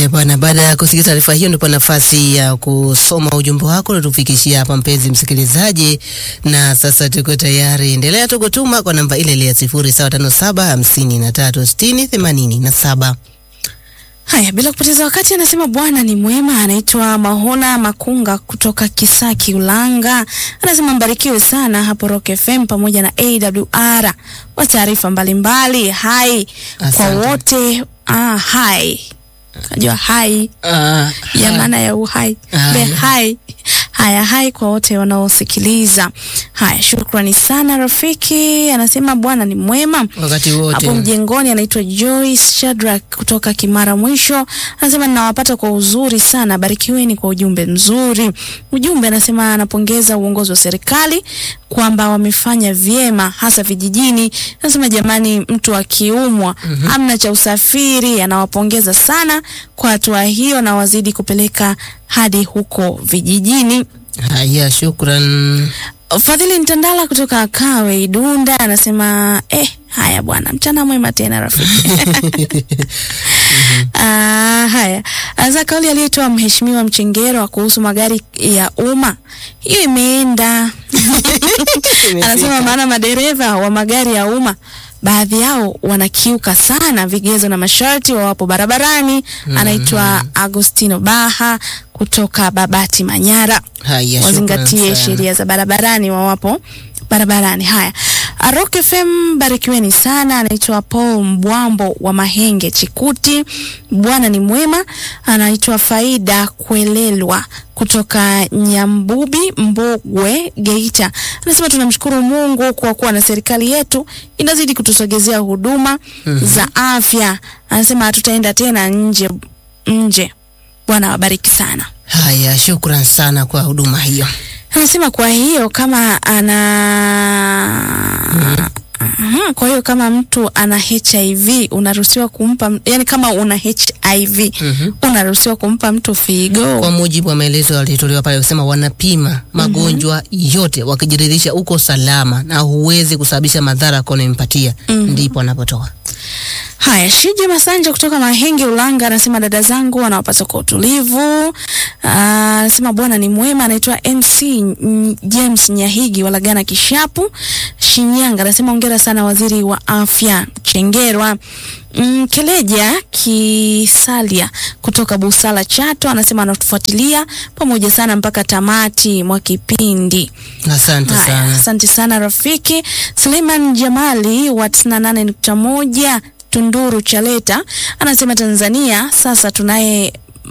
Haya bwana, baada ya kusikia taarifa hiyo, ndipo nafasi ya kusoma ujumbe wako natufikishia hapa, mpenzi msikilizaji, na sasa tuko tayari. Endelea tu kutuma kwa namba ile ile ya sifuri saba tano saba hamsini na tatu sitini themanini na saba. Haya, bila kupoteza wakati, anasema Bwana ni mwema. Anaitwa Mahona Makunga kutoka Kisaki Ulanga, anasema mbarikiwe sana hapo Rock FM pamoja na AWR kwa taarifa mbalimbali. Hai kwa Asante. wote. Ah, hai najua hai Ah, ya maana ya uhai Ah, be ya. hai haya hai kwa wote wanaosikiliza. Haya, shukrani sana rafiki. Anasema Bwana ni mwema wakati wote hapo mjengoni anaitwa Joyce Shadrack kutoka Kimara Mwisho, anasema ninawapata kwa uzuri sana, barikiweni kwa ujumbe mzuri. Ujumbe anasema anapongeza uongozi wa serikali kwamba wamefanya vyema hasa vijijini. Anasema jamani, mtu akiumwa amna cha usafiri, anawapongeza sana kwa hatua hiyo na wazidi kupeleka hadi huko vijijini. haya, shukran. Fadhili Ntandala kutoka Kawe Idunda anasema eh, haya bwana, mchana mwema tena rafiki. Ah, haya anza kauli aliyotoa mheshimiwa Mchengerwa kuhusu magari ya umma, hiyo imeenda. Anasema maana madereva wa magari ya umma baadhi yao wanakiuka sana vigezo na masharti wawapo barabarani. Anaitwa Agostino Baha kutoka Babati Manyara Haya, wazingatie shukran sana. sheria za barabarani wawapo barabarani. Haya, Rock FM barikiweni sana. Anaitwa Paul Mbwambo wa Mahenge Chikuti, Bwana ni mwema. Anaitwa Faida Kwelelwa kutoka Nyambubi Mbogwe Geita, anasema tunamshukuru Mungu kwa kuwa na serikali yetu inazidi kutusogezea huduma za afya. Anasema hatutaenda tena nje nje. Bwana wabariki sana. Haya, shukran sana kwa huduma hiyo. Anasema kwa hiyo kama ana Mhm, kwa hiyo kama mtu ana HIV unaruhusiwa kumpa, yani kama una HIV unaruhusiwa kumpa mtu figo. Kwa mujibu wa maelezo yaliyotolewa pale, kusema wanapima magonjwa yote, wakijiridhisha uko salama na huwezi kusababisha madhara kwa unayempatia, ndipo anapotoa. Haya, Shija Masanja kutoka Mahenge Ulanga anasema dada zangu wanawapata kwa utulivu. Ah, Anasema Bwana ni mwema. Anaitwa MC N- James Nyahigi Walagana Kishapu Shinyanga, anasema hongera sana waziri wa afya Chengerwa. Mm, Keleja Kisalia kutoka Busala Chato anasema anatufuatilia pamoja sana mpaka tamati mwa kipindi. Asante Haya, sana. asante sana rafiki. Suleiman Jamali wa 98.1 Tunduru Chaleta anasema Tanzania sasa tunaye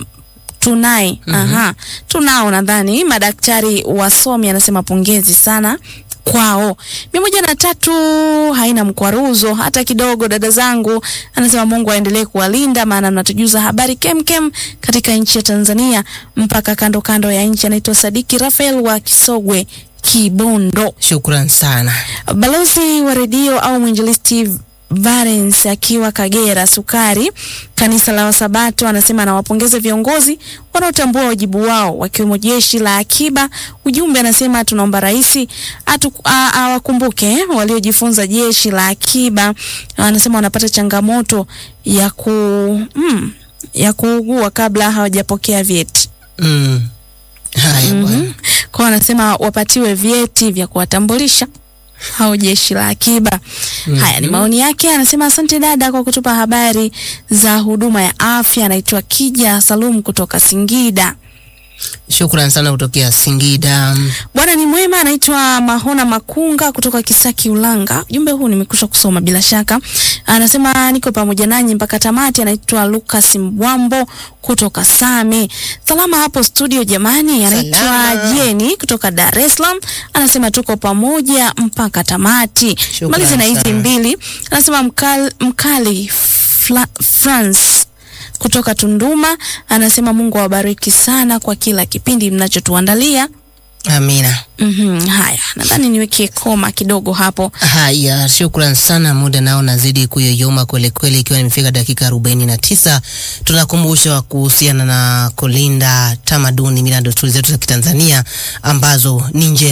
tunaye aha, tunao nadhani madaktari wasomi, anasema pongezi sana kwao. mia moja na tatu haina mkwaruzo hata kidogo, dada zangu. Anasema Mungu aendelee kuwalinda, maana mnatujuza habari kemkem katika nchi ya Tanzania mpaka kando kando ya nchi. Anaitwa Sadiki Rafael wa Kisogwe Kibondo. Shukran sana. Balozi wa redio au mwinjilisti Valens akiwa Kagera Sukari, kanisa la Wasabato, anasema anawapongeza viongozi wanaotambua wajibu wao wakiwemo jeshi la akiba. Ujumbe anasema tunaomba rais atu- a- awakumbuke waliojifunza jeshi la akiba. Anasema wanapata changamoto ya ku mm, ya kuugua kabla hawajapokea vyeti. Mm. Haya bwana. Kwa hiyo anasema wapatiwe vyeti vya kuwatambulisha au jeshi la akiba. Haya ni maoni yake. Anasema asante dada kwa kutupa habari za huduma ya afya. Anaitwa Kija Salum kutoka Singida. Shukran sana kutokea Singida. Bwana ni mwema. Anaitwa Mahona Makunga kutoka Kisaki Ulanga. Ujumbe huu nimekusha kusoma bila shaka. Anasema niko pamoja nanyi mpaka tamati. Anaitwa Lucas Mbwambo kutoka Same. Salama hapo studio jamani. Anaitwa Salama. Jeni kutoka Dar es Salaam. Anasema tuko pamoja mpaka tamati. Shukran Malize na hizi sana. mbili. Anasema mkali, mkali Fla, France kutoka Tunduma anasema Mungu awabariki sana kwa kila kipindi mnachotuandalia. Amina. Mhm, haya, nadhani niweke koma kidogo hapo. Haya, shukran sana. Muda nao nazidi kuyoyoma kweli kweli, ikiwa nimefika dakika arobaini na tisa. Tunakumbusha kuhusiana na kulinda tamaduni, mila na desturi zetu za Kitanzania ambazo ni njema.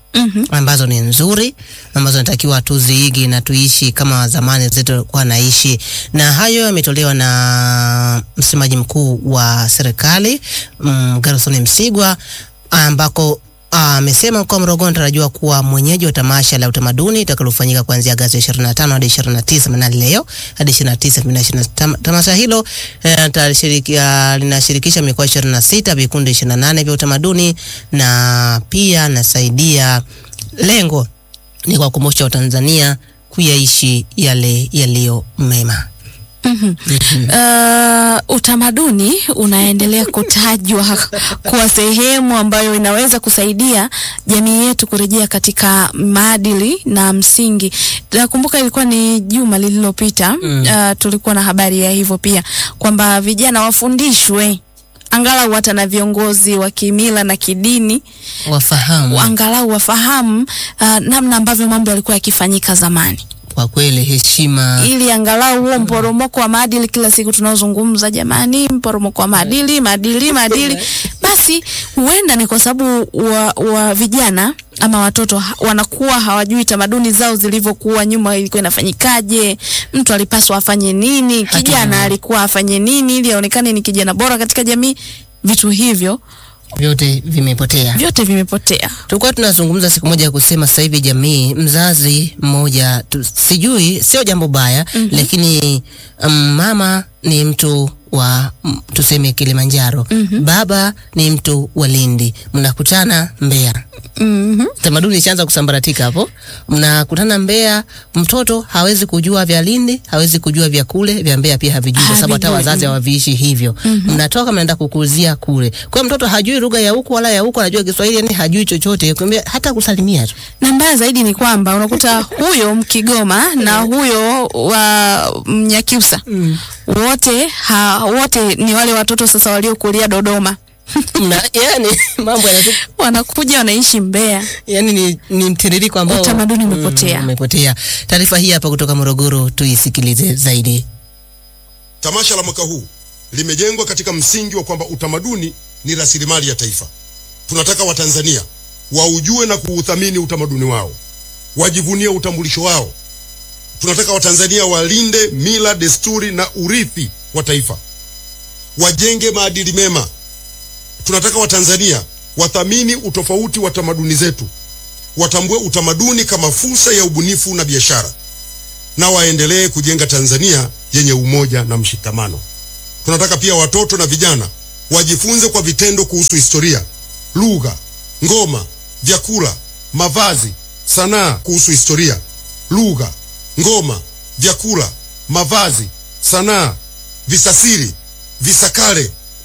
Mhm. ambazo ni nzuri ambazo natakiwa tuziigi na tuishi kama zamani zetu walikuwa naishi, na hayo yametolewa na msemaji mkuu wa serikali mm, Gerson Msigwa ambako amesema mkoa wa Morogoro anatarajiwa kuwa mwenyeji wa tamasha la utamaduni itakalofanyika kuanzia Agosti 25 hadi 29 maana leo hadi 29 2025. Tamasha hilo eh, litashiriki- linashirikisha mikoa 26, vikundi 28 vya utamaduni na pia nasaidia, lengo ni kuwakumbusha Watanzania kuyaishi yale yaliyo mema. Mhm. Uh, utamaduni unaendelea kutajwa kuwa sehemu ambayo inaweza kusaidia jamii yetu kurejea katika maadili na msingi. Nakumbuka ilikuwa ni juma lililopita, Mm. uh, tulikuwa na habari ya hivyo pia kwamba vijana wafundishwe angalau hata na viongozi wa kimila na kidini Wafahamu angalau wafahamu uh, namna ambavyo mambo yalikuwa yakifanyika zamani kwa kweli heshima ili angalau huo mporomoko wa maadili kila siku tunaozungumza, jamani, mporomoko wa maadili, maadili, maadili, basi huenda ni kwa sababu wa, wa vijana ama watoto ha- wanakuwa hawajui tamaduni zao zilivyokuwa nyuma, ilikuwa inafanyikaje, mtu alipaswa afanye nini, Hata kijana mimi. alikuwa afanye nini ili aonekane ni kijana bora katika jamii. Vitu hivyo vyote vimepotea. vyote vimepotea. Tulikuwa tunazungumza siku moja ya kusema sasa hivi jamii, mzazi mmoja tu, sijui sio jambo baya Mhm. lakini um, mama ni mtu wa mm, tuseme Kilimanjaro, Mhm. baba ni mtu wa Lindi, mnakutana Mbeya. Mhm. Tamaduni ishaanza kusambaratika hapo. Mnakutana Mbeya, mtoto hawezi kujua vya Lindi, hawezi kujua vya kule, vya Mbeya pia havijui kwa sababu hata Havijui, wazazi mm. hawaviishi hivyo. Mnatoka mnaenda kukuzia kule. Kwa hiyo mtoto hajui lugha ya huku wala ya huku, anajua Kiswahili, yani hajui chochote, kwambia hata kusalimia tu. na mbaya zaidi ni kwamba unakuta huyo Mkigoma na huyo wa Mnyakyusa wote ha, wote ni wale watoto sasa waliokulia Dodoma Na yani mambo yanatu, wanakuja wanaishi Mbeya. yani ni, ni mtiririko ambao Utamaduni umepotea. Mm, umepotea. Taarifa hii hapa kutoka Morogoro, tuisikilize zaidi. Tamasha la mwaka huu limejengwa katika msingi wa kwamba utamaduni ni rasilimali ya taifa. Tunataka Watanzania waujue na kuuthamini utamaduni wao, wajivunie utambulisho wao. Tunataka Watanzania walinde mila, desturi na urithi wa taifa, wajenge maadili mema. Tunataka Watanzania wathamini utofauti wa tamaduni zetu, watambue utamaduni kama fursa ya ubunifu na biashara na waendelee kujenga Tanzania yenye umoja na mshikamano. Tunataka pia watoto na vijana wajifunze kwa vitendo kuhusu historia, lugha, ngoma, vyakula, mavazi, sanaa, kuhusu historia, lugha, ngoma, vyakula, mavazi, sanaa, visasiri, visakare,